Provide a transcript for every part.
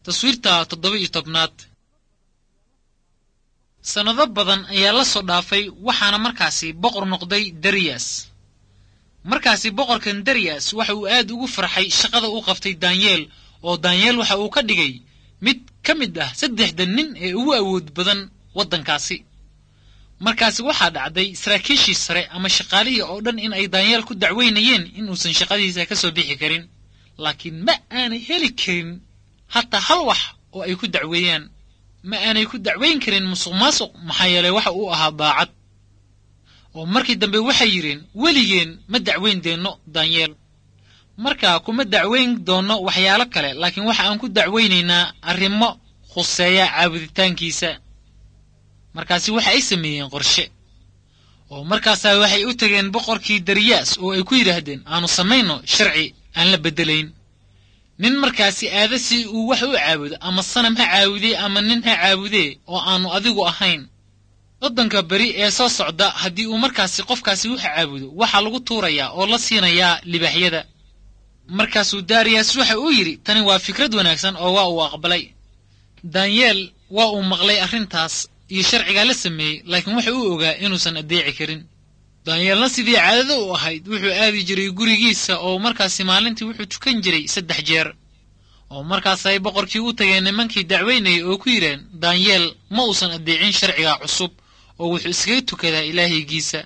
taswiirta toddoba iyo tobnaad sannado badan ayaa la soo dhaafay waxaana markaasi boqor noqday dariyas markaasi boqorkan dariyas waxa uu aad ugu farxay shaqada uu qabtay danyeel oo danyeel waxa uu ka dhigay mid ka mid ah saddexda nin ee ugu awood badan waddankaasi markaasi waxaa dhacday saraakiishii sare ama shaqaalihii oo dhan in ay danyeel ku dacweynayeen inuusan shaqadiisa ka soo bixi karin laakiin ma aanay heli karin hataa hal wax oo ay ku dacweeyaan ma aanay ku dacweyn karin musuq maasuq maxaa yeelay waxa uu ahaa daacad oo markii dambe waxay yidheen weligeen ma dacweyn deenno danyeel markaa kuma dacweyn doonno waxyaalo kale laakiin waxa aan ku dacweynaynaa arrimo khuseeya caabuditaankiisa markaasi waxa ay sameeyeen qorshe oo markaasaa waxay u tageen boqorkii dariyaas oo ay ku yidhaahdeen aanu samayno sharci aan la beddelayn nin markaasi aada si uu wax u caabudo ama sanam ha caabudee ama nin ha caabudee oo aanu adigu ahayn waddanka beri ee soo socda haddii uu markaasi qofkaasi wax caabudo waxaa lagu tuurayaa oo la siinayaa libaaxyada markaasuu dariyas waxa uu yidhi tani waa fikrad wanaagsan oo waa uu aqbalay danyeel waa uu maqlay arrintaas iyo sharcigaa la sameeyey laakiin waxa uu ogaa inuusan addeeci karin danyeelna sidii caadada u ahayd wuxuu aadi jiray gurigiisa oo markaasi maalintii wuxuu tukan jiray saddex jeer oo markaasay boqorkii u tageen nimankii dacweynayay oo ku yidheen danyeel ma uusan addeecin sharciga cusub oo wuxuu iskaga tukadaa ilaahaygiisa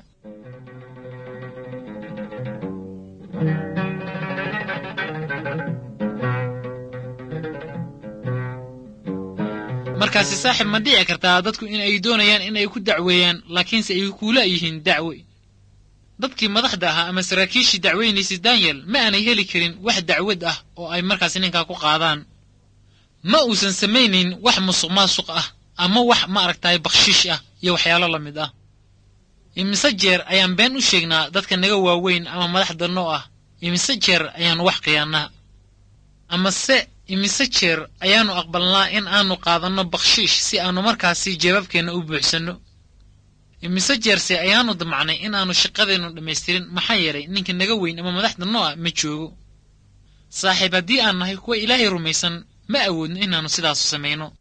markaasi saaxib ma dhici kartaa dadku in ay doonayaan in ay ku dacweeyaan laakiinse ay kuula yihiin dacwe dadkii madaxda ahaa ama saraakiishii dacweynaysay danyel ma aanay heli karin wax dacwad ah oo ay markaasi ninkaa ku qaadaan ma uusan samaynayn wax musuq maasuq ah ama wax ma aragtaay bakhshiish ah iyo waxyaalo la mid ah imise jeer ayaan been u sheegnaa dadka naga waaweyn ama madaxda noo ah imise jeer ayaannu wax khiyaannaa amase imise jeer ayaannu aqbalnaa in aanu qaadanno bakhshiish si aannu markaasi jeebabkeenna u buuxsanno imise jeerse ayaannu damacnay in aannu shaqadeennu dhammaystirin maxaa yeelay ninka naga weyn ama madaxda noo ah ma joogo saaxiib haddii aan nahay kuwa ilaahay rumaysan ma awoodno inaannu sidaasu samayno